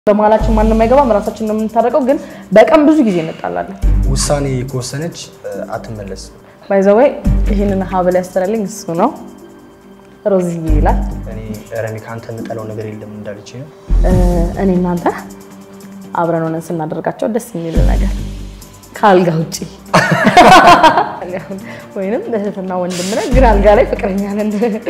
በመሀላችን ማንም አይገባም፣ ራሳችን ነው የምንታረቀው። ግን በቀን ብዙ ጊዜ እንጣላለን። ውሳኔ ከወሰነች አትመለስም። ባይዘወይ ይህንን ሀብል ያስተላለኝ እሱ ነው። ሮዝዬ ይላል። እኔ ረሚ ከአንተ የምጠላው ነገር የለም እንዳለች ነው። እኔ እናንተ አብረን ሆነን ስናደርጋቸው ደስ የሚል ነገር ከአልጋ ውጭ ወይንም እህትና ወንድም ነን፣ ግን አልጋ ላይ ፍቅረኛ ነን።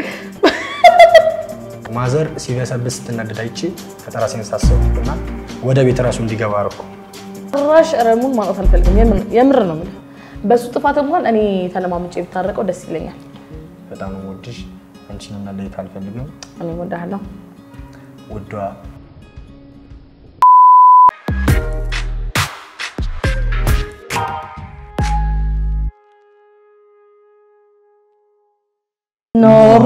ማዘር ሲበሰብስ ስትናደድ አይቼ ፈጠራ ሲነሳሰብ እና ወደ ቤት ራሱ እንዲገባ አደረኩ። ጭራሽ ረሙን ማውጣት አልፈልግም። የምር ነው የምልህ። በእሱ ጥፋት እንኳን እኔ ተለማምጬ ብታረቀው ደስ ይለኛል። በጣም ነው የምወድሽ። አንቺን መለየት አልፈልግም። እኔ እወድሃለሁ። ውዷ ኖር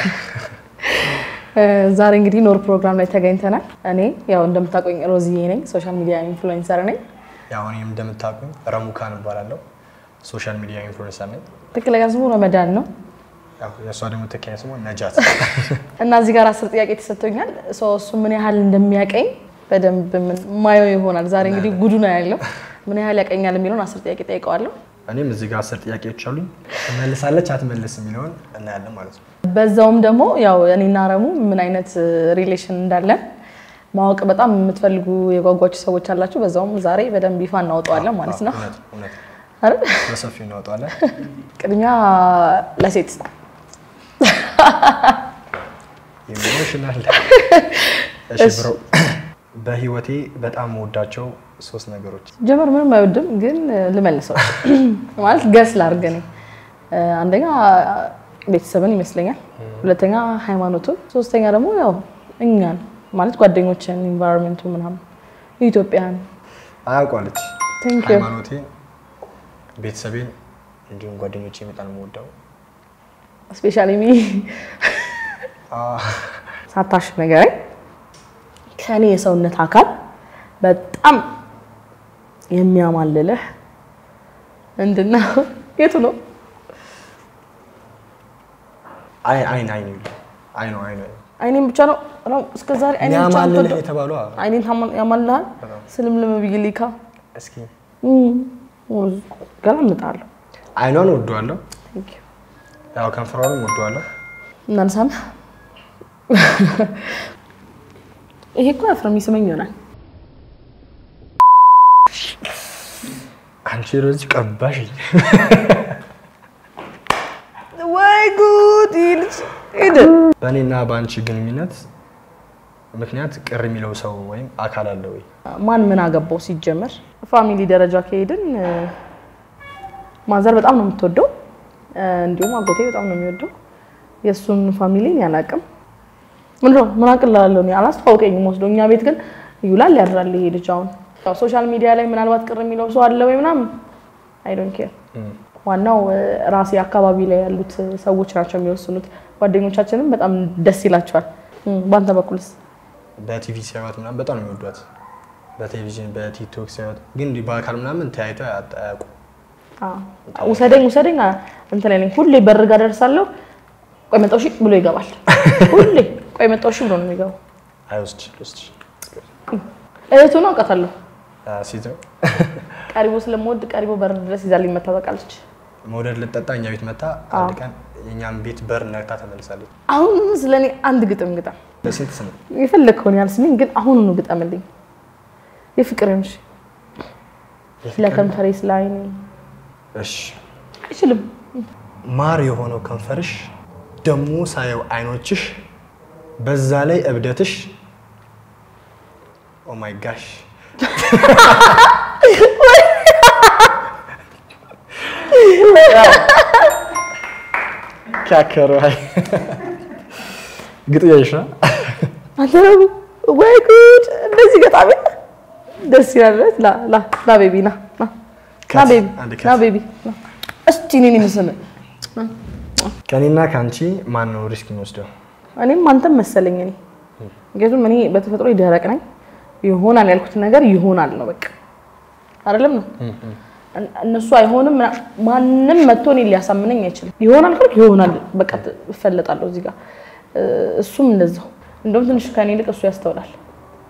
ዛሬ እንግዲህ ኖር ፕሮግራም ላይ ተገኝተናል። እኔ ያው እንደምታውቁኝ ሮዝዬ ነኝ፣ ሶሻል ሚዲያ ኢንፍሉዌንሰር ነኝ። ያው እኔም እንደምታውቁኝ ረሙካን እባላለሁ። ሶሻል ሚዲያ ኢንፍሉዌንሰር ነኝ። ትክክለኛ ስሙ ረመዳን ነው ያው የእሷ ደግሞ ትክክለኛ ስሟ ነጃት። እና እዚህ ጋር አስር ጥያቄ ተሰጥቶኛል። ሰው እሱ ምን ያህል እንደሚያቀኝ በደንብ ምን- ማየው ይሆናል። ዛሬ እንግዲህ ጉዱ ነው ያለው። ምን ያህል ያቀኛል የሚለውን አስር ጥያቄ ጠይቀዋለሁ። እኔም እዚህ ጋር አስር ጥያቄዎች አሉኝ። ትመልሳለች አትመልስ የሚለውን እናያለን ማለት ነው። በዛውም ደግሞ ያው እኔና ረሙ ምን አይነት ሪሌሽን እንዳለን ማወቅ በጣም የምትፈልጉ የጓጓችሁ ሰዎች አላችሁ። በዛውም ዛሬ በደንብ ይፋ እናወጣዋለን ማለት ነው እውነት እውነት አይደል? በሰፊው እናወጣዋለን። ቅድሚያ ለሴት ኢሞሽናል። እሺ ብሮ፣ በህይወቴ በጣም የምወዳቸው ሶስት ነገሮች ጀመር ምንም አይወድም፣ ግን ልመልሰው ማለት ገስ ላድርግ እኔ አንደኛ ቤተሰብን ይመስለኛል፣ ሁለተኛ ሃይማኖቱን፣ ሶስተኛ ደግሞ ያው እኛን ማለት ጓደኞችን፣ ኢንቫይሮንመንቱ ምናምን ኢትዮጵያን። አያውቋለች። ቴንክ ዩ ሃይማኖቴን፣ ቤተሰቤን እንዲሁም ጓደኞቼ በጣም የምወደው ስፔሻሊ ሚ ሳታሽ ነገረኝ ከእኔ የሰውነት አካል በጣም የሚያማልልህ ምንድን ነው? የቱ ነው? አይን አይን አይን ይሉ አይ ነው አይ ነው አይኔን ብቻ ነው ነው እስከ ዛሬ አይኔን ብቻ ነው ያማልልህ የምትወደው? የተባሉ አይኔን ታማ- ያማልልሃል? በጣም። ስልምልም ብዬ ሊካ እስኪ ገላምጣለሁ። አይኗን ወደዋለሁ፣ Thank you። ያው ከንፈሯንም ወደዋለሁ። እናንሳም ይሄ እኮ አፍረም ይስመኝ ይሆናል። አንቺ ሮዚ ቀባሽ ወይ ጉድ! ይህ ልጅ ሂድ። በእኔና በአንቺ ግንኙነት ምክንያት ቅር የሚለው ሰው ወይም አካል አለ ወይ? ማን ምን አገባው? ሲጀመር ፋሚሊ ደረጃ ከሄድን እ፣ ማዘር በጣም ነው የምትወደው፣ እ፣ እንዲሁም አጎቴ በጣም ነው የሚወደው። የእሱን ፋሚሊ እኔ አላውቅም። ምንድን ነው ምን አቅላለሁ? እኔ አላስተዋውቀኝም ወስዶ። እኛ ቤት ግን ይውላል ያድራል ይሄ ልጅ። አሁን ያው ሶሻል ሚዲያ ላይ ምናልባት ቅር የሚለው ሰው አለ ወይ ምናምን፣ አይ ዶንት ኬር። ዋናው እ፣ ራሴ አካባቢ ላይ ያሉት እ፣ ሰዎች ናቸው የሚወስኑት። ጓደኞቻችንም በጣም ደስ ይላቸዋል። እ፣ በአንተ በኩልስ? በቲቪ ሲያዩት ምናምን በጣም ነው የሚወዷት። በቴሌቪዥን በቲክቶክ ሲያዩት ግን እንዲህ በአካል ምናምን ተያይተው አያውቁ- አያውቁም። አዎ። ውሰደኝ ውሰደኝ አ- እንትን ላይ ነኝ። ሁሌ በር ጋር ደርሳለሁ። ቆይ መጣሁ እሺ ብሎ ይገባል። ሁሌ ቆይ መጣሁ እሺ ብሎ ነው የሚገባው። አይወስድ ልወስድ እህቱን አውቃታለሁ። ሲዘው ቀሪቦ ስለምወድ ቀሪቦ በር ድረስ ይዛልኝ መታ ታውቃለች። መውደድ ልጠጣ እኛ ቤት መታ አንድ ቀን የእኛም ቤት በር ነግታ ተመልሳለች። አሁን ስለ እኔ አንድ ግጥም ግጠም። በስንት ስም የፈለግከውን ያህል ስሚኝ፣ ግን አሁኑኑ ግጠምልኝ። የፍቅር ይሁንሽ ስለ ከንፈሬ ስለ አይኔ እሺ አይችልም። ማር የሆነው ከንፈርሽ ደሞ ሳየው አይኖችሽ በዛ ላይ እብደትሽ ኦ ማይ ጋሽ ኪያከራይ ግጥያሽ ነው። አንተ ነው ወይ ጉድ! እንደዚህ ገጣሚ ደስ ይላል። ላ ላ ላ ቤቢ ና ና ና ከት፣ ቤቢ አንድ ከት። ና ቤቢ ና እስቲ እኔን የምስል ከኔና ከአንቺ ማን ነው ሪስክ የሚወስደው? እኔም አንተም መሰለኝ። እኔ ምክንያቱም እኔ በተፈጥሮ ደረቅ ነኝ። ይሆናል ያልኩት ነገር ይሆናል ነው በቃ አይደለም ነው እን- እነሱ አይሆንም ምና- ማንም መጥቶ እኔን ሊያሳምነኝ አይችልም። ይሆናል ካልኩ ይሆናል በቃ እፈለጣለሁ እዚህ ጋር እ፣ እሱም እንደዛው እንደውም ትንሽ ከኔ ይልቅ እሱ ያስተውላል።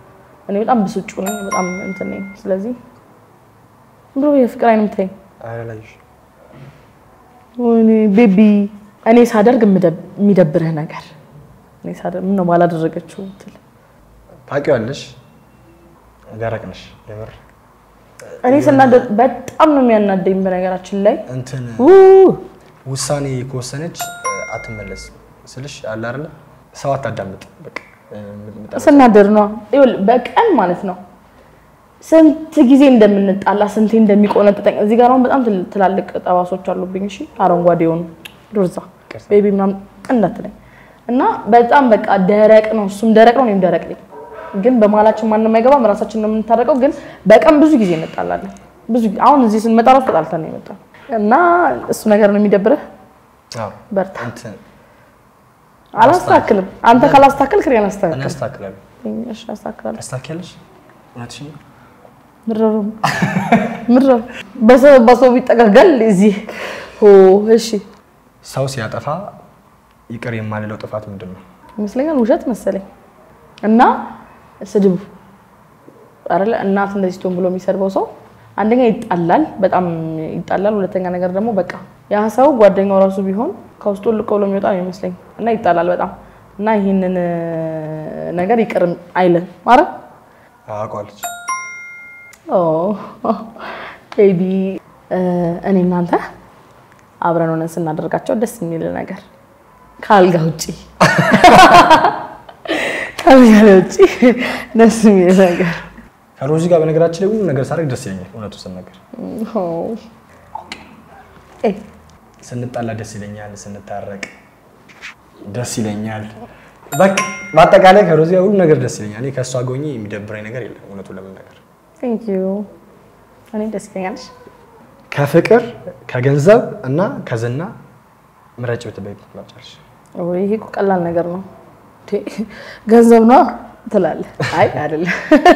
እኔ በጣም ብስጩ ነኝ፣ በጣም እንትን ነኝ። ስለዚህ ብሎ የፍቅር አይን የምታይኝ ኧረ ላይሽ ወይኔ ቤቢ፣ እኔ ሳደርግ የምደብ- የሚደብርህ ነገር እኔ ሳደርግ ምን ነው ባላደረገችው ትል ታውቂዋለሽ፣ ደረቅ ነሽ የምር እኔ ስናደድ በጣም ነው የሚያናደኝ። በነገራችን ላይ እንትን ው ውሳኔ ከወሰነች አትመለስም ስልሽ አለ አይደለ ሰው አታዳምጥ በቃ እ፣ ምጣ- ስናደድ ነው ይኸውልህ፣ በቀን ማለት ነው ስንት ጊዜ እንደምንጣላ ስንቴ እንደሚቆነጥጠኝ እዚህ ጋር አሁን በጣም ትል- ትላልቅ ጠባሶች አሉብኝ። እሺ አረንጓዴ የሆኑ ዱርዛ ይቅርታ። ቤቢ ምናምን እንዳትለኝ እና በጣም በቃ ደረቅ ነው፣ እሱም ደረቅ ነው፣ እኔም ደረቅ ነኝ። ግን በመሀላችን ማንም አይገባም፣ ራሳችን ነው የምንታረቀው። ግን በቀን ብዙ ጊዜ እንጣላለን። ብዙ ጊዜ አሁን እዚህ ስንመጣ ራሱ ተጣልተን ነው የመጣው እና እሱ ነገር ነው የሚደብርህ። አዎ፣ በርታ። እንትን አላስተካክልም። አንተ ካላስተካከልክ እኔ እኔ አላስተካክልም። አስተካክላለሁ። እሺ አስተካክላለሁ። ታስተካክያለሽ? እውነትሽን ነው? ምረሩ ምረሩ በሰው በሰው ቢጠጋጋል እዚህ ኦ እሺ ሰው ሲያጠፋ ይቅር የማልለው ጥፋት ምንድን ነው? ይመስለኛል ውሸት መሰለኝ እና ስድብ አይደለ እናት እንደዚህ ትሆን ብሎ የሚሰድበው ሰው አንደኛ ይጣላል፣ በጣም ይጣላል። ሁለተኛ ነገር ደግሞ በቃ ያ ሰው ጓደኛው ራሱ ቢሆን ከውስጡ ልቆ ብሎ የሚወጣ ነው ይመስለኝ እና ይጣላል በጣም እና ይህንን ነገር ይቅር አይልን ማለት አውቀዋለች። ቤቢ እኔ እናንተ አብረን ሆነን ስናደርጋቸው ደስ የሚል ነገር ከአልጋ ውጭ ከአልጋ ውጭ ደስ የሚል ነገር ከሮዚ ጋር በነገራችን ላይ ሁሉ ነገር ሳደርግ ደስ ይለኛል። እውነቱ ስናገር እ ስንጣላ ደስ ይለኛል፣ ስንታረቅ ደስ ይለኛል። በቃ በአጠቃላይ ከሮዚ ጋር ሁሉ ነገር ደስ ይለኛል። እኔ ከእሷ ጎኝ የሚደብረኝ ነገር የለም። እውነቱ ለመናገር ቴንክ ዩ እኔ ደስ ይለኛል። ከፍቅር ከገንዘብ እና ከዝና ምረጭ ብትበይ ትመርጫለሽ? ወይ ይሄ እኮ ቀላል ነገር ነው። እንዴ ገንዘብ ነው ትላለህ። አይ አይደለም።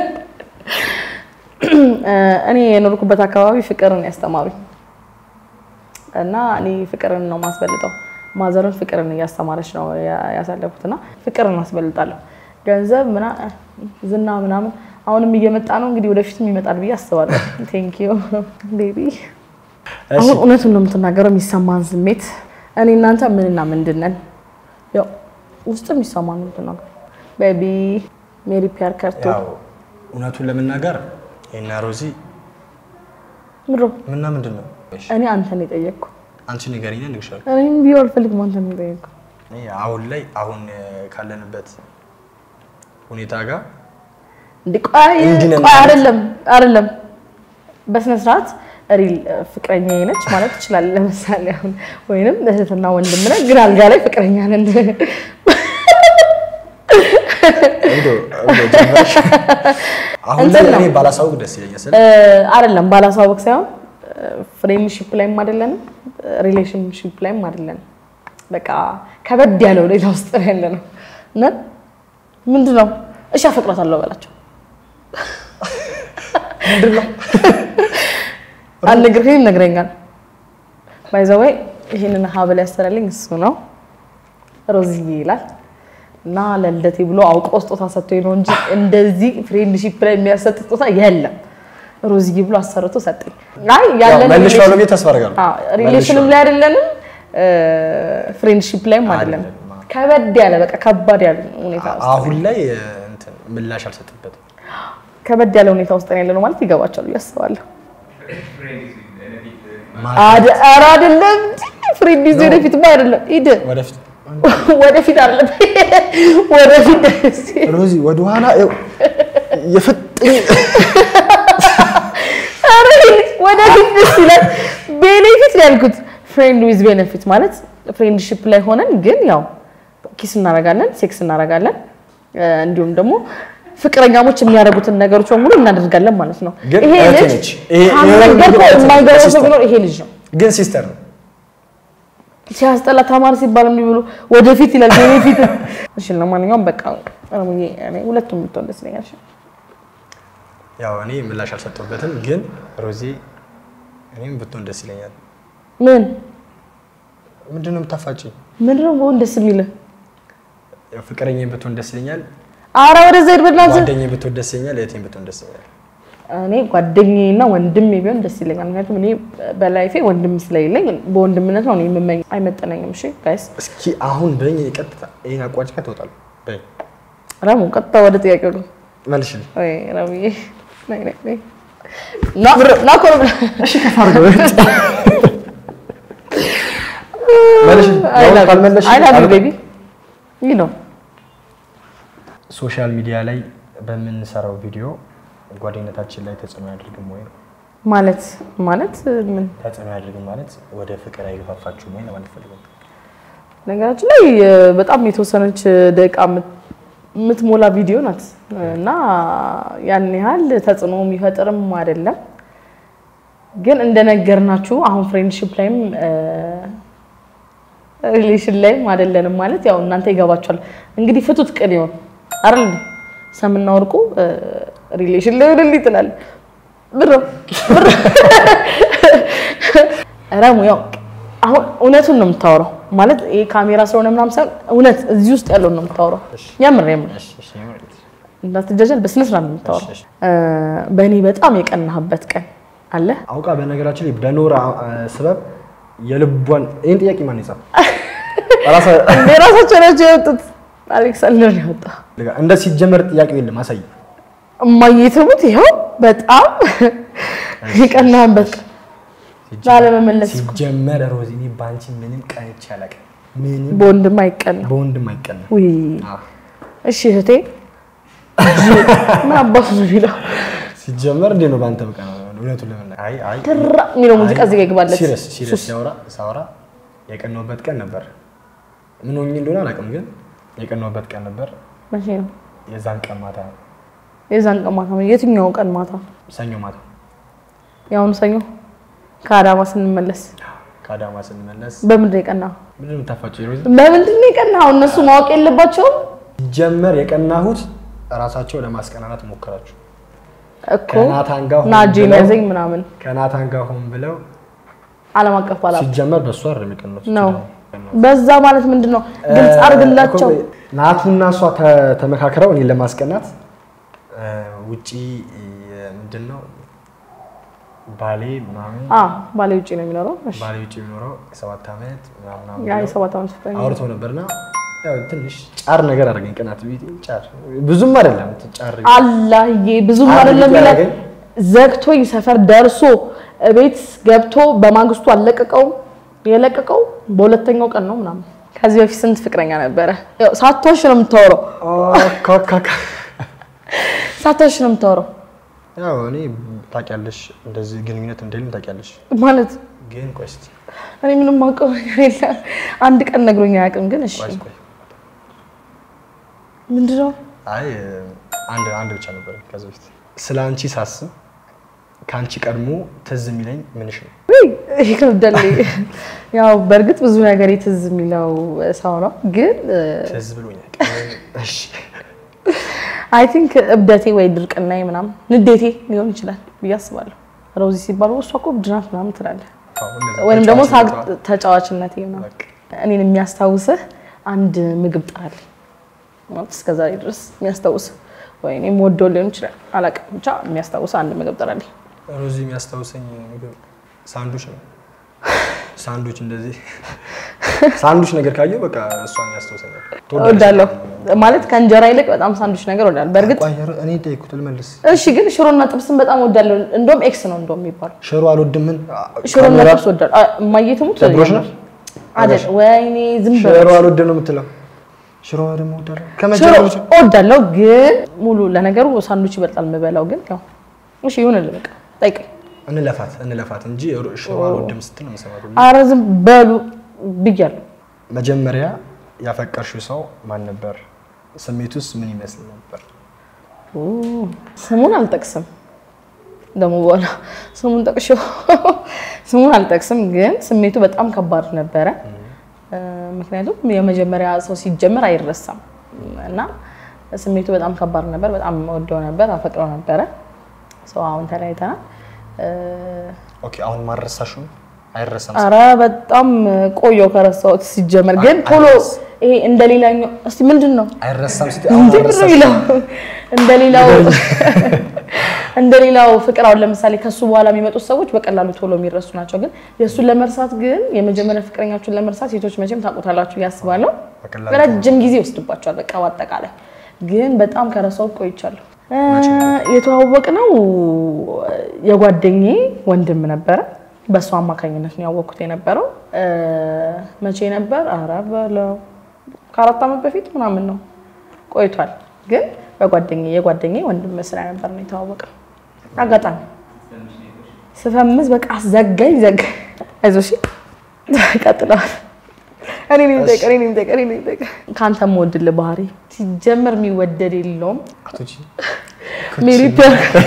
እኔ የኖርኩበት አካባቢ ፍቅርን ያስተማሩኝ እና እኔ ፍቅርን ነው ማስበልጠው። ማዘርን ፍቅርን እያስተማረች ነው ያ- ያሳለፉት እና ፍቅርን አስበልጣለሁ። ገንዘብ ምና ዝና ምናምን አሁንም እየመጣ ነው እንግዲህ ወደፊትም ይመጣል ብዬ አስባለሁ። ቴንክ ዩ ቤቢ። እሺ አሁን እውነቱን ነው የምትናገረው፣ የሚሰማን ስሜት እኔ እናንተ ምንና ምንድን ነን? ያው ውስጥ የሚሰማን ነው የምትናገረው። ቤቢ ሜሪ ፒያር ከርቶ ያው እውነቱን ለመናገር ይሄና ሮዚ ምሮ ምና ምንድን ነው? እሺ፣ እኔ አንተን የጠየቅኩ አንቺ ንገሪኝ፣ እነግርሻለሁ። እኔም ቢሆን አልፈልግም አንተን የጠየቅኩ እኔ አሁን ላይ አሁን እ፣ ካለንበት ሁኔታ ጋር እንዲ ቆይ እንዲህ ነው ቆይ አይደለም አይደለም በስነ ስርዓት ሪል ፍቅረኛ ነች ማለት ትችላለህ። ለምሳሌ አሁን ወይንም እህትና ወንድም ነን፣ ግን አልጋ ላይ ፍቅረኛ ነን። እንደው እንደው ጀመርሽ። አሁን ላይ እንትን ነው። እኔ ባላሳውቅ ደስ ይለኛል ስል እ፣ አይደለም ባላሳወቅ ሳይሆን ፍሬንድሺፕ ላይም አይደለንም፣ ሪሌሽንሺፕ ላይም አይደለንም። በቃ ከበድ ያለ ሁኔታ ውስጥ ነው ያለ ነው። እና ምንድን ነው እሺ አፈቅራታለሁ በላቸው ምንድን ነው አልነግርህም ይነግረኛል። ባይዘወይ ይህንን ሀብል ያሰራልኝ እሱ ነው። ሮዝዬ ይላል እና ለልደቴ ብሎ አውቆ ስጦታ ሰጥቶኝ ነው እንጂ እንደዚህ ፍሬንድሺፕ ላይ የሚያሰጥ ስጦታ የለም። ሮዝዬ ብሎ አሰርቶ ሰጠኝ። አይ ያለን መልሼዋለሁ ብዬ ተስፋ አደርጋለሁ። ሪሌሽንም ላይ አይደለንም፣ ፍሬንድሺፕ ላይም አይደለንም። አይደለም፣ አዎ። ከበድ ያለ በቃ ከባድ ያለ ሁኔታ ውስጥ አሁን ላይ እ፣ እንትን ምላሽ አልሰጥበትም። ከበድ ያለ ሁኔታ ውስጥ ነው ያለነው ማለት ይገባቸዋል ብዬ አስባለሁ። ማለት አደ- ኧረ አይደለም ፍሬንድ ይዞ ወደፊትማ አይደለም ሂድ ወደፊት ወደፊት አይደለም ወደፊት ደስ ሮዚ ወደኋላ ይኸው የፍጥኝ ኧረ ወደፊት ደስ ይላል። ቤኔፊት ነው ያልኩት። ፍሬንድ ዊዝ ቤኔፊት ማለት ፍሬንድሺፕ ላይ ሆነን ግን ያው ኪስ እናደርጋለን፣ ሴክስ እናደርጋለን፣ እ፣ እንዲሁም ደግሞ ፍቅረኛሞች የሚያደርጉትን ነገሮች በሙሉ እናደርጋለን ማለት ነው። ግን ይሄ እህቴ ልጅ ነች። ይሄ- ካልነገርከው ይሄ- የማይገባው ሰው ሲስተር። ቢኖር ይሄ ልጅ ነው። ግን ሲስተር ነው ሲያስጠላ ተማሪ ሲባል እንዲህ ብሎ ወደፊት ይላል ቤኔፊት። እሺ ለማንኛውም በቃ ረሙዬ እኔ ሁለቱም ብትሆን ደስ ይለኛል። እሺ። ያው እኔ ምላሽ አልሰጠበትም። ግን ሮዚ እኔም ብትሆን ደስ ይለኛል። ምን ምንድን ነው የምታፋጭኝ? ምንድን ነው በሆን ደስ የሚልህ? ያው ፍቅረኛ ብትሆን ደስ ይለኛል። አረ ወደዛ ሄድ በእናትህ። ጓደኛዬ ብትወድ ደስ ይለኛል፣ እህቴን ብትሆን ደስ ይለኛል። እኔ ጓደኛዬ እና ወንድሜ ቢሆን ደስ ይለኛል። ምክንያቱም እኔ በላይፌ ወንድም ስለሌለኝ በወንድምነት ነው እኔ የምመኝ። አይመጠነኝም። እሺ ጋይስ፣ እስኪ አሁን በኝ ቀጥታ ይሄን አቋጭ ትወጣለህ። በይ ረሙ ቀጥታ ወደ ጥያቄው ነው። መልሽልኝ። ወይ ረሙዬ፣ ነይ ነይ ነይ። ና ና እኮ ነው ብለህ እሺ ከፍ አድርገው መልሽልኝ። ያው ካልመለስሽ አይ ላቭ ዩ አልኩ። ቤቢ ይህ ነው ሶሻል ሚዲያ ላይ በምንሰራው ቪዲዮ ጓደኝነታችን ላይ ተጽዕኖ አያደርግም ወይ ነው? ማለት ማለት ምን ተጽዕኖ አያደርግም ማለት ወደ ፍቅር አይገፋፋችሁም ወይ ለማለት ፈልገው ነው። ነገራችን ላይ እ፣ በጣም የተወሰነች ደቂቃ የምት- የምትሞላ ቪዲዮ ናት እና ያን ያህል ተጽዕኖ የሚፈጥርም አይደለም። ግን እንደነገርናችሁ አሁን ፍሬንድሺፕ ላይም ሪሌሽን ላይም አይደለንም ማለት ያው እናንተ ይገባችኋል። እንግዲህ ፍቱት ቅን ይሆን አይደል እንዴ? ሰምና ወርቁ ሪሌሽን ላይ ሆንልኝ ትላለህ። ብር ብር ረሙ ያው አሁን እውነቱን ነው የምታወራው ማለት ይሄ ካሜራ ስለሆነ ምናምን ሳይሆን እውነት እዚህ ውስጥ ያለውን ነው የምታወራው። የምር የምር እሺ እሺ ማለት እንዳትጃጃል በስነ ስርዓት ነው የምታወራው። እሺ፣ እሺ። እ፣ በእኔ በጣም የቀናህበት ቀን አለ። አውቃ በነገራችን ላይ በኖራ ስበብ የልቧን ይህን ጥያቄ ማን ይጻፍ? ራሳ የራሳቸው ናቸው የወጡት። አሌክሳንደር ነው ያወጣው። እንደ ሲጀመር ጥያቄው የለም አሳይ። እማዬ ትሙት ይኸው በጣም የቀናህበት ቀን ላለመመለስ እኮ ሲጀመር ሮዚ እኔ በአንቺ ምንም ቀንቼ አላውቅም። ምንም በወንድም አይቀና። በወንድም አይቀናም። ውይ አዎ። እሺ እህቴ ምን አባቱ ነው የሚለው ሲጀመር እንዴት ነው በአንተ በቃ እውነቱን ለመናገር አይ አይ ትራ የሚለው ሙዚቃ እዚህ ጋ ይግባለት። ሲሪየስ ሲሪየስ ሱስ። ሲያወራ ሳወራ የቀናውበት ቀን ነበር። ምን ሆኜ እንደሆነ አላውቅም፣ ግን የቀናውበት ቀን ነበር። መቼ ነው? የዛን ቀን ማታ ነው፣ የዛን ቀን ማታ ነው። የትኛው ቀን ማታ? ሰኞ ማታ የአሁኑ ሰኞ ከአዳማ ስንመለስ ከአዳማ ስንመለስ በምንድን ነው የቀናኸው? ምንድን ነው የምታፋቸው ሮዚ? በምንድን ነው የቀናኸው? እነሱ ማወቅ የለባቸውም ሲጀመር የቀናሁት እራሳቸው ለማስቀናናት ሞከራችሁ። እኮ ከናታን ጋር ሆን ና እጄን ብለው- ያዘኝ ምናምን ከናታን ጋር ሆን ብለው ዓለም አቀፍ ባላ ሲጀመር በእሱ አይደለም የቀናሁት ነው። በዛ ማለት ምንድን ነው? ግልጽ አድርግላቸው። ናቱና እሷ ተ- ተመካክረው እኔን ለማስቀናት ውጪ ምንድን ነው ባሌ ምናምን አ ባሌ ውጭ ነው የሚኖረው። እሺ ባሌ ውጭ የሚኖረው የሰባት ዓመት ምናምን ምናምን ያ ብለው የሰባት ዓመት ፍቅረኛ አውርተው ነበርና ያው ትንሽ ጫር ነገር አደረገኝ። ቅናት ቤቴ ጫር ብዙም አይደለም ጫር አላህዬ ብዙም አንድ አይደለም ልጅ ይላል። ያደረገኝ። ዘግቶኝ ሰፈር ደርሶ ቤት ገብቶ በማግስቱ አልለቀቀውም። የለቀቀው በሁለተኛው ቀን ነው ምናምን። ከዚህ በፊት ስንት ፍቅረኛ ነበረ? ያው ሳትዋሽ ነው የምታወራው። ካካካ ሳትዋሽ ነው የምታወራው ያው እኔ ታውቂያለሽ፣ እንደዚህ ግንኙነት እንደሌለም ታውቂያለሽ። ማለት ግን ቆይ እስኪ እኔ ምንም አውቀው ነገር የለም። አንድ ቀን ነግሮኝ አያውቅም። ግን እሺ ቆይ ቆይ ምንድን ነው አይ አንድ አንድ ብቻ ነበር ከዚህ በፊት ስለ አንቺ ሳስብ ከአንቺ ቀድሞ ትዝ የሚለኝ ምንሽ ነው? ውይ፣ ይከብዳል። ያው በእርግጥ ብዙ ነገር ትዝ የሚለው ሰው ነው ግን ትዝ ብሎኛል። እሺ አይ ቲንክ እብደቴ ወይ ድርቅናዬ ምናምን ንዴቴ ሊሆን ይችላል ብዬ አስባለሁ። ሮዚ ሲባል እሷ እኮ እብድ ናት ምናምን ትላለህ፣ አዎ፣ እንደዛ ወይም ደግሞ ሳቅ ተጫዋች ተጫዋችነቴ ምናምን። በቃ። እኔን የሚያስታውስህ አንድ ምግብ ጥራልኝ ማለት እስከ ዛሬ ድረስ የሚያስታውስህ ወይ እኔ የምወደው ሊሆን ይችላል አላውቅም፣ ብቻ የሚያስታውስህ አንድ ምግብ ጥራልኝ። ሮዚ የሚያስታውሰኝ ምግብ ሳንዱች ነው። ሳንዱች እንደዚህ ሳንዱች ነገር ካየው በቃ እሷን ያስታውሰኛል። እወዳለሁ ማለት ከእንጀራ ይልቅ በጣም ሳንዱች ነገር እወዳለሁ። በእርግጥ ቆይ እኔ ጠይኩት ልመልስ። እሺ፣ ግን ሽሮና ጥብስን በጣም እወዳለሁ። እንደውም ኤክስ ነው እንደውም የሚባለው ሽሮ አልወድም። ምን ሽሮና ካሜራ ጥብስ እወዳለሁ። አ- እማዬ ትሙት ደብሮሽ ነው? አይደል? ወይኔ ዝም በል ሽሮ አልወድም ነው የምትለው? ሽሮ ደግሞ ወዳለሁ ከመቼ ሽሮ ነው? እወዳለሁ ግን ሙሉ ለነገሩ ሳንዱች ይበልጣል የምበላው። ግን ያው እሺ ይሁንልህ በቃ ጠይቀኝ። እንለፋት እንለፋት እንጂ ሽሮ አልወድም ስትል ነው የምሰማት። ኧረ ዝም በሉ ብያለሁ። መጀመሪያ ያፈቀርሽው ሰው ማን ነበር? ስሜቱስ ምን ይመስል ነበር? ኡ፣ ስሙን አልጠቅስም ደግሞ በኋላ ስሙን ጠቅሼው ስሙን አልጠቅስም፣ ግን ስሜቱ በጣም ከባድ ነበረ። እ፣ ምክንያቱም የመጀመሪያ ሰው ሲጀመር አይረሳም እና ስሜቱ በጣም ከባድ ነበር። በጣም ወደው ነበር፣ አፈቅረው ነበረ። ሰው አሁን ተለያይተናል። እ፣ ኦኬ አሁን ማረሳሽው አይረሳም። አረ በጣም ቆየው ከረሳሁት። ሲጀመር ግን ቶሎ ይሄ እንደ ሌላኛው እስቲ ምንድን ነው አይረሳም ስት እንዴ ብር ይለው እንደ ሌላው እንደ ሌላው ፍቅር አሁን ለምሳሌ ከሱ በኋላ የሚመጡት ሰዎች በቀላሉ ቶሎ የሚረሱ ናቸው። ግን የእሱን ለመርሳት ግን የመጀመሪያ ፍቅረኛችሁን ለመርሳት ሴቶች መቼም ታውቁታላችሁ ያስባለሁ በቀላሉ ረጅም ጊዜ ይወስድባቸዋል። በቃ በአጠቃላይ ግን በጣም ከረሳው ቆይቻለሁ። የተዋወቅ ነው የጓደኛዬ ወንድም ነበረ። በእሱ አማካኝነት ነው ያወቅኩት የነበረው። መቼ ነበር? ኧረ በለው ከአራት ዓመት በፊት ምናምን ነው ቆይቷል። ግን በጓደኛዬ የጓደኛዬ ወንድም ስራ ነበር ነው የተዋወቅነው። አጋጣሚ ስፈምስ በቃ ዘጋኝ ዘጋኝ። አይዞሽ ቀጥለዋል። እኔ ነኝ የምጠይቀው፣ እኔ ነኝ የምጠይቀው፣ እኔ ነኝ የምጠይቀው። ከአንተ የምወድልህ ባህሪ ሲጀመር የሚወደድ የለውም። አቶች ሜሪት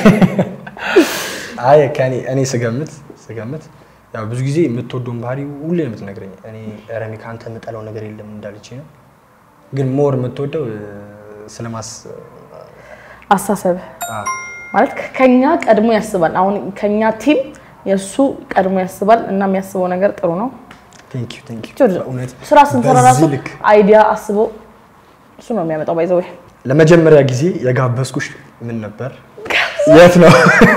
አይ ከኔ እኔ ስገምት ስገምት ያው ብዙ ጊዜ የምትወደውን ባህሪ ሁሌ ነው የምትነግረኝ። እኔ ረሚ ከአንተ የምጠላው ነገር የለም እንዳለች ነው። ግን ሞር የምትወደው እ፣ ስለማስ አሳሰብህ አ፣ ማለት ከኛ ቀድሞ ያስባል። አሁን ከኛ ቲም የእሱ ቀድሞ ያስባል እና የሚያስበው ነገር ጥሩ ነው። ቴንክ ዩ ቴንክ ዩ ችግር በእውነት ስራ ስንሰራ ራሱ በዚህ ልክ አይዲያ አስቦ እሱ ነው የሚያመጣው። ባይዘው ለመጀመሪያ ጊዜ የጋበዝኩሽ ምን ነበር? የት ነው?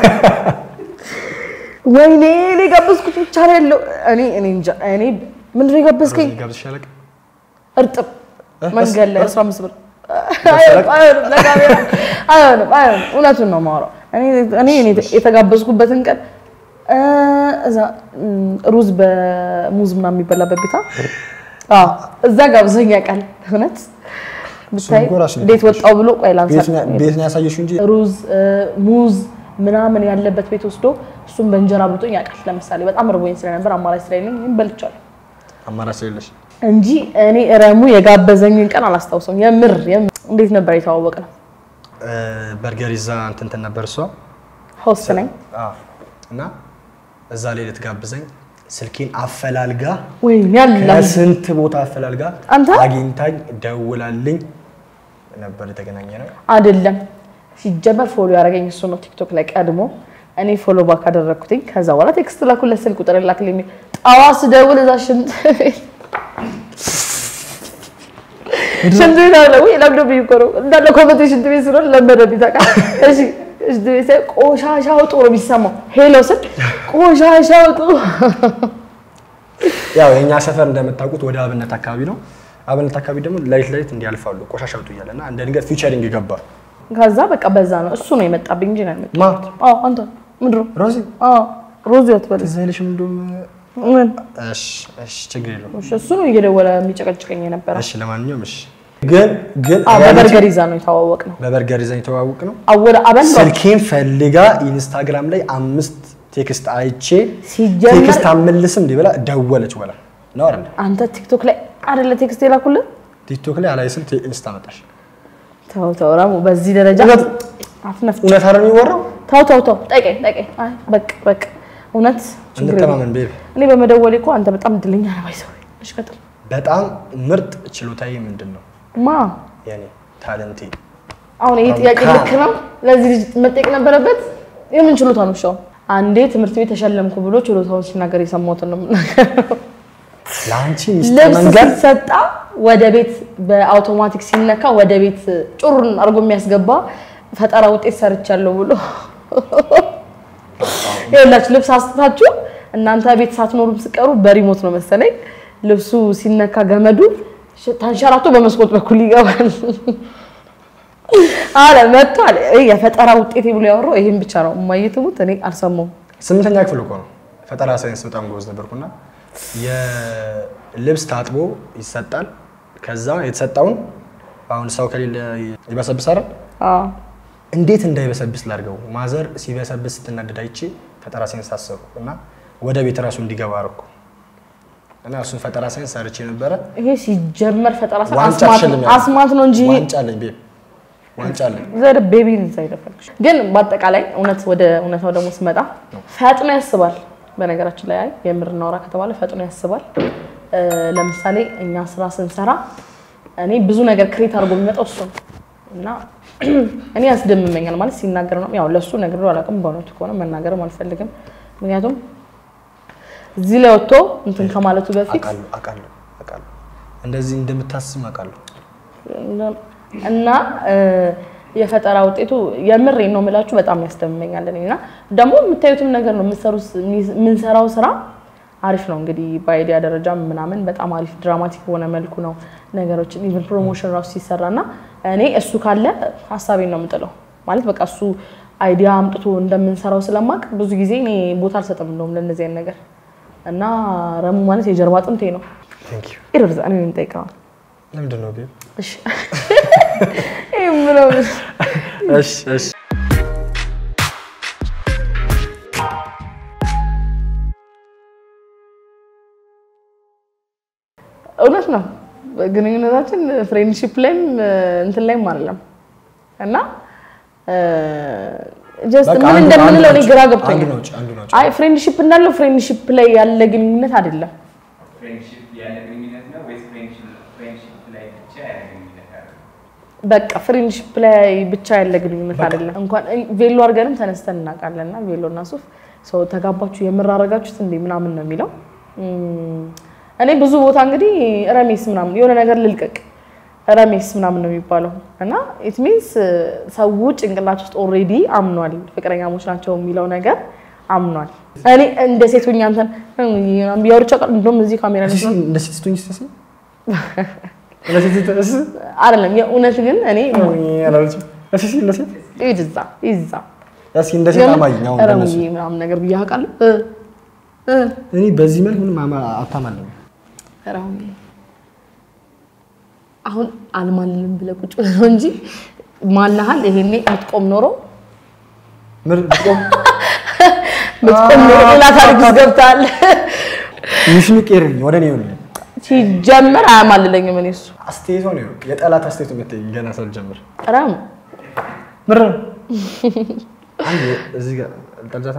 ወይኔ እኔ ጋበዝኩት ብቻ ነው ያለው። እኔ እኔ እንጃ እኔ ምንድን ነው የጋበዝከኝ? ጋብዝሽ አላውቅም። እርጥብ መንገድ ላይ 15 ብር አይሆንም፣ አይሆንም፣ ለካሜራ አይሆንም፣ አይሆንም። እውነቱን ነው የማወራው። እኔ እኔ እኔ የተጋበዝኩበትን ቀን እ፣ እዛ እም፣ ሩዝ በሙዝ ምናምን የሚበላበት ቤታ አዎ፣ እዛ ጋብዘኛ ቃል እውነት ብታይ እኮ ራስሽ ነው እንዴት ወጣው ብሎ ቆይ ላንሳ ቤት ነው- ቤት ነው ያሳየሽው እንጂ ሩዝ እ፣ ሙዝ ምናምን ያለበት ቤት ወስዶ እሱም በእንጀራ ብሎኝ ያውቃል። ለምሳሌ በጣም ርቦኝ ስለነበር አማራጭ ስለሌለኝ ይሄን በልቻለሁ አማራጭ ስለሌለሽ እንጂ እኔ ረሙ የጋበዘኝን ቀን አላስታውሰውም። የምር የምር እንዴት ነበር የተዋወቅ ነው? እ፣ በርገር ይዛ እንትን እንትን ነበር እሷ ሆስት ነኝ አዎ። እና እዛ ላይ ልትጋብዘኝ ስልኬን አፈላልጋ ወይኔ ያላ ከስንት ቦታ አፈላልጋ አንተ? አግኝታኝ ደውላልኝ ነበር የተገናኘ ነው። አይደለም ሲጀመር ፎሎ ያደረገኝ እሱ ነው ቲክቶክ ላይ ቀድሞ እኔ ፎሎ ባክ አደረግኩትኝ። ከዛ በኋላ ቴክስት ላኩለት ስልክ ቁጥር ላክልኝ። ጠዋት ስደውል እዛ ሽንት ሽንት ቤት አለ ወይ ለምዶብኝ እኮ ነው እንዳለ ኮመንት ሽንት ቤት ስለሆነ ለመደብኝ ታውቃለህ። እሺ ሽንት ቤት ሳይ ቆሻሻ አውጡ ነው የሚሰማው። ሄሎ ስል ቆሻሻ አውጡ ያው የእኛ ሰፈር እንደምታውቁት ወደ አብነት አካባቢ ነው። አብነት አካባቢ ደግሞ ላይት ላይት እንዲያልፋሉ ቆሻሻ አውጡ እያለ እና እንደ ድንገት ፊቸሪንግ ገባ። ከዛ በቃ በዛ ነው እሱ ነው የመጣብኝ እንጂ ነው የመጣው። ማ አዎ አንተ ምንድን ነው? ሮዚ አዎ ሮዚ አትበልስ ትዝ አይልሽም? እንደውም ምን እሺ እሺ ችግር የለውም። እሺ፣ እሱ ነው እየደወለ የሚጨቀጭቀኝ የነበረ። እሺ ለማንኛውም እሺ ግን ግን አዎ ሪያሊቲ በበርገር ይዛ ነው የተዋወቅ ነው። በበርገር ይዘን የተዋወቅ ነው። አወለ አበል ስልኬን ፈልጋ ኢንስታግራም ላይ አምስት ቴክስት አይቼ ሲጀመር ቴክስት አመልስም እንዲህ ብላ ደወለች። በላ ነው አይደል? አንተ ቲክቶክ ላይ አይደለ ቴክስት የላኩልን? ቲክቶክ ላይ አላይ ስል ኢንስታ መጣሽ። ተው ተው ረሙ፣ በዚህ ደረጃ አትነፍ። እውነት አይደል የሚወራው? ተው ተው ተው፣ ጠይቀኝ ጠይቀኝ። አይ በቃ በቃ እውነት ችግር የለውም። እንተማመን ቤቢ። እኔ በመደወሌ እኮ አንተ በጣም እድለኛ ነህ። ባይሰው እሺ፣ ቀጥል። በጣም ምርጥ ችሎታዬ ምንድን ነው? ማ የኔ ታለንቴ አሁን ይሄ ጥያቄ አውቃ- ልክ ነው? ለዚህ ልጅ መጠየቅ ነበረበት። የምን ችሎታ ነው? ሻው አንዴ ትምህርት ቤት ተሸለምኩ ብሎ ችሎታውን ሲናገር የሰማሁትን ነው የምናገረው። ለአንቺ ሚስጥር ልብስ መንገድ ሲሰጣ ወደ ቤት በአውቶማቲክ ሲነካ ወደ ቤት ጩር አድርጎ የሚያስገባ ፈጠራ ውጤት ሰርቻለሁ ብሎ ይኸውላችሁ ልብስ አስጥታችሁ እናንተ ቤት ሳትኖሩም ስቀሩ በሪሞት ነው መሰለኝ ልብሱ ሲነካ ገመዱ ሽ- ተንሸራቶ በመስኮት በኩል ይገባል አለ መጥቶ አለ ይሄ የፈጠራ ውጤቴ ብሎ ያወራው ይሄን ብቻ ነው። እማዬ ትሙት እኔ አልሰማሁም። ስምንተኛ ክፍል እኮ ነው። ፈጠራ ሳይንስ በጣም ጎበዝ ነበርኩና የልብስ ታጥቦ ይሰጣል። ከዛ የተሰጣውን አሁን ሰው ከሌለ ይበሰብሳል። አዎ እንዴት እንዳይበሰብስ ላድርገው? ማዘር ሲበሰብስ ስትናደድ አይቼ ፈጠራ ሳይንስ አሰብኩ እና ወደ ቤት ራሱ እንዲገባ አደረኩ እና እሱን ፈጠራ ሳይንስ ሰርቼ ነበረ። ይሄ ሲጀመር ፈጠራ ሳ- ዋንጫ አስማት ነው አሸልሜያለሁ። አስማት ነው እንጂ ዋንጫ አለኝ ቤብ፣ ዋንጫ አለኝ። ዘር ቤቢ ይፈልግሽ። ግን በአጠቃላይ እውነት ወደ እውነታው ደግሞ ስመጣ ፈጥኖ ያስባል። በነገራችን ላይ አይ የምር እናውራ ከተባለ ፈጥኖ ያስባል። እ፣ ለምሳሌ እኛ ስራ ስንሰራ እኔ ብዙ ነገር ክሬት አድርጎ የሚመጣው እሱ ነው እና እኔ ያስደምመኛል ማለት ሲናገር ነው። ያው ለእሱ ነግሬው አላውቅም። በእውነቱ ከሆነ መናገርም አልፈልግም። ምክንያቱም እዚህ ላይ ወጥቶ እንትን ከማለቱ በፊት አውቃለሁ አውቃለሁ አውቃለሁ። እንደዚህ እንደምታስብ አውቃለሁ። እና እ፣ የፈጠራ ውጤቱ የምሬን ነው የምላችሁ በጣም ያስደምመኛል። እኔ እና ደግሞ የምታዩትም ነገር ነው የምትሰሩት የምንሰራው ስራ አሪፍ ነው። እንግዲህ በአይዲያ ደረጃ ምናምን በጣም አሪፍ ድራማቲክ በሆነ መልኩ ነው ነገሮችን ኢቨን ፕሮሞሽን ራሱ ሲሰራ እና እኔ እሱ ካለ ሀሳቤን ነው የምጥለው ማለት በቃ እሱ አይዲያ አምጥቶ እንደምንሰራው ስለማቅ ብዙ ጊዜ እኔ ቦታ አልሰጥም እንደውም ለእነዚህ አይነት ነገር እና ረሙ ማለት የጀርባ አጥንቴ ነው። ቴንክ ዩ። ይርብዛ እኔ የምጠይቀው ለምንድን ነው ቤብ? እሺ ይሄ የምለው እሺ እሺ እውነት ነው። ግንኙነታችን ፍሬንድሺፕ ላይም እንትን ላይም አይደለም እና ጀስት በቃ ምን አንዱ- እንደምንለው እኔ አንዱ ግራ ነው፣ ገብቶኛል። አንዱ ነው ውጭ፣ አንዱ ነው ውጭ። አይ ፍሬንድሺፕ እንዳለው ፍሬንድሺፕ ላይ ያለ ግንኙነት አይደለም። ፍሬንድሺፕ ያለ ግንኙነት ነው ወይስ ፍሬንድሺፕ ላይ ብቻ ያለ ግንኙነት አለ? በቃ ፍሬንድሺፕ ላይ ብቻ ያለ ግንኙነት አይደለም። እንኳን ቬሎ አድርገንም ተነስተን እናውቃለን እና ቬሎ እና ሱፍ ሰው ተጋባችሁ የምራረጋችሁት እንዴ ምናምን ነው የሚለው። እም፣ እኔ ብዙ ቦታ እንግዲህ ረሜስ ምናምን የሆነ ነገር ልልቀቅ ረሜስ ምናምን ነው የሚባለው እና ኢት ሚንስ ሰው ጭንቅላት ውስጥ ኦልሬዲ አምኗል ፍቅረኛሞች ናቸው የሚለው ነገር አምኗል። እኔ እንደ ሴት ሆኜ አንተን ቢያወርቻ ቃል እንደውም እዚህ ካሜራ ላይ እሺ፣ እንደ ሴት ስትሆኝ ስትስም? እንደ ሴት ስትስም? አይደለም የእውነት ግን እኔ አላለችም? እሺ፣ እሺ፣ እንደ ሴት? ይዛ ይዛ እስኪ እንደ ሴት አማኝ አሁን ረሙዬ እንደነሱ። ምናምን ነገር ብዬ አውቃለሁ እ እ እኔ በዚህ መልክ ምንም አማ- አታማልም። ረሙዬ አሁን አልማልልም ብለህ ቁጭ ብለህ ነው እንጂ ማልሃል። ይሄኔ የምትቆም ኖሮ ምር ብቆም የምትቆም ኖሮ ሌላ ታሪክ ውስጥ ገብተሃል። ሚሽኑ ቄርልኝ ወደ እኔ ይኸውልኝ። ሲጀመር አያማልለኝም እኔ እሱ አስተያየቷ ነው የጠላት አስተያየቱ የምትይኝ ገና ሳልጀምር ረሙ ምር አንድ እዚህ ጋር ጠልዛታ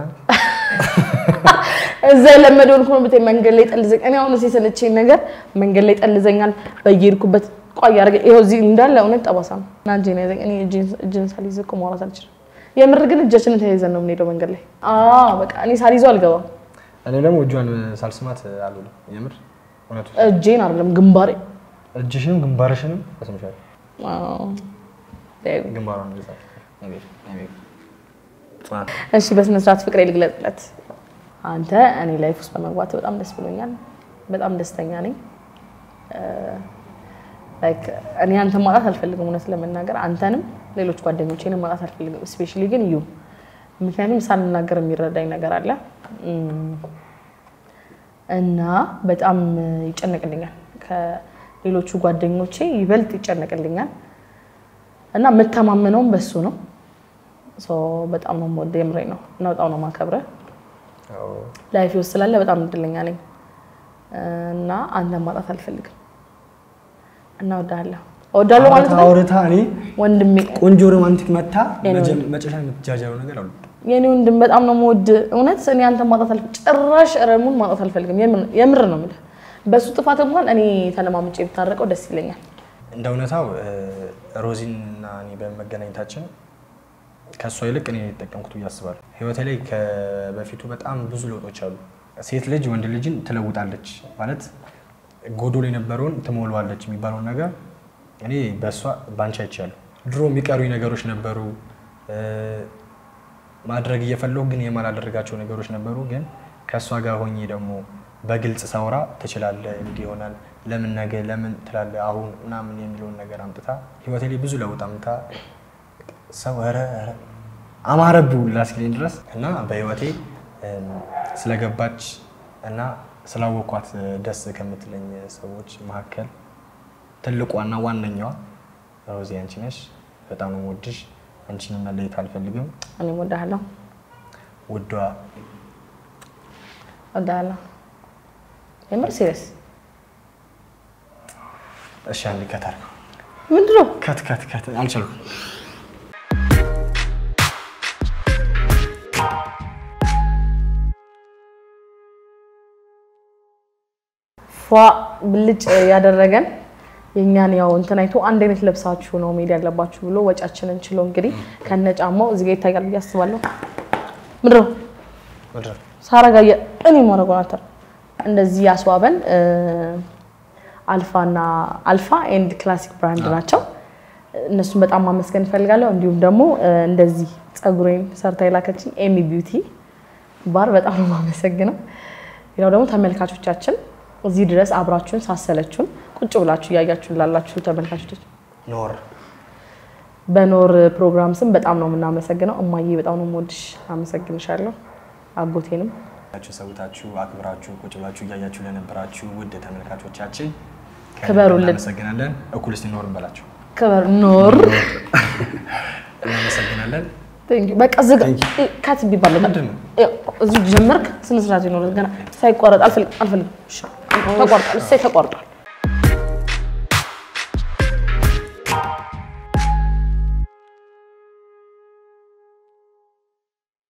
እዛ የለመደውን እኮ ነው ብታይ መንገድ ላይ ጠልዘኝ። እኔ አሁን የሰለቸኝ ነገር መንገድ ላይ ጠልዘኛል። በየሄድኩበት ቋ እያደረገ ይኸው እዚህ እንዳለ እውነት ጠባሳ ነው እና እጄን ነው ያዘኝ። እኔ እጄን- እጄን ሳልይዝ እኮ ማውራት አልችልም። የምር ግን እጃችንን ተያይዘን ነው የምንሄደው መንገድ ላይ። አዎ በቃ እኔ ሳልይዘው አልገባም። እኔ ደግሞ እጇን ሳልስማት አልውልም። የምር እውነቱ እጄን አይደለም ግንባሬ። እጅሽንም ግንባርሽንም በስምሻል አዎ። ተይው። ግንባሯን ነው ይዛል ነገር ነገር ጽናት እሺ በስነ ስርዓት ፍቅሬ ልግለጽለት። አንተ እኔ ላይፍ ውስጥ በመግባት በጣም ደስ ብሎኛል። በጣም ደስተኛ ነኝ። ላይክ እኔ አንተን ማጣት አልፈልግም፣ እውነት ለመናገር አንተንም ሌሎች ጓደኞቼንም ማጣት አልፈልግም። ስፔሻሊ ግን እዩ፣ ምክንያቱም ሳልናገር የሚረዳኝ ነገር አለ እም፣ እና በጣም ይጨነቅልኛል። ከሌሎቹ ጓደኞቼ ይበልጥ ይጨነቅልኛል እና የምተማመነውም በሱ ነው። ሶ በጣም ነው የምወደው፣ የምሬ ነው እና በጣም ነው የማከብረህ። ያው ላይፍ ውስጥ ስላለ በጣም እድለኛ ነኝ እና አንተን ማጣት አልፈልግም እና እወድሃለሁ። እወድሃለሁ ማለት ነው አውርታ እኔ ወንድሜ፣ ቆንጆ ሮማንቲክ መታ የኔ መጀ- መጨረሻ የምትጃጃለው ነገር አሉ የኔ ወንድም በጣም ነው የምወድ። እውነት እኔ አንተን ማጣት አልፈልግም፣ ጭራሽ ረሙን ማጣት አልፈልግም። የምር- የምር ነው የምልህ። በእሱ ጥፋት እንኳን እኔ ተለማምጬ ብታረቀው ደስ ይለኛል። እንደ እውነታው ሮዚን እና እኔ በመገናኘታችን ከእሷ ይልቅ እኔ የተጠቀምኩት ብዬ አስባለሁ። ህይወቴ ላይ ከበፊቱ በጣም ብዙ ለውጦች አሉ። ሴት ልጅ ወንድ ልጅን ትለውጣለች ማለት ጎዶሎ የነበረውን ትሞላዋለች የሚባለውን ነገር እኔ በእሷ ባንቺ አይቻለሁ። ድሮ የሚቀሩኝ ነገሮች ነበሩ እ፣ ማድረግ እየፈለሁ ግን የማላደርጋቸው ነገሮች ነበሩ። ግን ከእሷ ጋር ሆኜ ደግሞ በግልጽ ሳውራ ትችላለህ፣ እንዲህ ይሆናል፣ ለምን ነገ ለምን ትላለህ አሁን ምናምን የሚለውን ነገር አምጥታ ህይወቴ ላይ ብዙ ለውጥ አምጥታ ሰው ኧረ ኧረ አማረብህ ሁላ እስኪለኝ ድረስ እና በህይወቴ እም፣ ስለገባች እና ስላወኳት ደስ ከምትለኝ ሰዎች መካከል ትልቋና ዋነኛዋ ሮዚ አንቺ ነሽ። በጣም ነው የምወድሽ። አንቺንም መለየት አልፈልግም። እኔም እወድሃለሁ፣ ውዷ እወድሃለሁ። የምር ሲሪየስ እሺ፣ አንዴ ከት አድርገው። ምንድን ነው? ከት ከት ከት አልቻልኩም። ፏ ብልጭ ያደረገን የእኛን ያው እንትን አይቶ አንድ አይነት ለብሳችሁ ነው መሄድ ያለባችሁ ብሎ ወጫችንን ችሎ እንግዲህ ከነ ጫማው እዚህ ጋ ይታያል ብዬ አስባለሁ። ምንድን ነው ምንድን ነው? ሳረጋ እኔ ማረጎናተር እንደዚህ ያስዋበን እ፣ አልፋና አልፋ ኤንድ ክላሲክ ብራንድ ናቸው። እነሱን በጣም ማመስገን እፈልጋለሁ። እንዲሁም ደግሞ እ፣ እንደዚህ ፀጉሬን ሰርታ የላከችኝ ኤሚ ቢዩቲ ባር በጣም ነው የማመሰግነው። ሌላው ደግሞ ተመልካቾቻችን እዚህ ድረስ አብራችሁን ሳሰለችሁን ቁጭ ብላችሁ እያያችሁን ላላችሁ ተመልካቾች ኖር በኖር ፕሮግራም ስም በጣም ነው የምናመሰግነው። እማዬ በጣም ነው የምወድሽ፣ አመሰግንሻለሁ። አጎቴንም ያችሁ ሰውታችሁ አክብራችሁ ቁጭ ብላችሁ እያያችሁ ለነበራችሁ ውድ ተመልካቾቻችን ከልብ ክበሩልን። እናመሰግናለን። እኩል እስቲ ኖር እንበላችሁ። ክበር ኖር እናመሰግናለን። Thank you። በቃ ዝጋ ካት ቢባል ምንድን ነው? እዚሁ ጀመርክ። ስነ ስርዓት ይኖር ገና ሳይቋረጥ አልፈልግም አልፈልግም። እሺ፣ ተቋርጧል። እሰይ ተቋርጧል።